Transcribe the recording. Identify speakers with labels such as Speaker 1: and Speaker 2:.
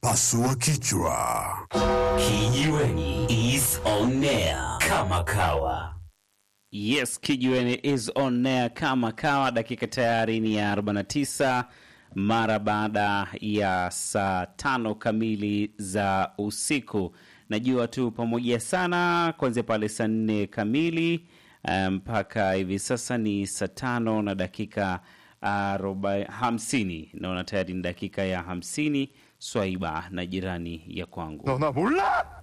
Speaker 1: Pasua kichwa.
Speaker 2: Kijiweni is on air kama kawa.
Speaker 3: Yes, Kijiweni is on air kama kawa. Dakika tayari ni ya 49 mara baada ya saa tano kamili za usiku. Najua tu pamoja sana kuanzia pale saa nne kamili mpaka hivi sasa ni saa tano na dakika arobaini hamsini. Naona tayari ni dakika ya hamsini. Swaiba na jirani ya kwangu
Speaker 1: 너 나 몰라?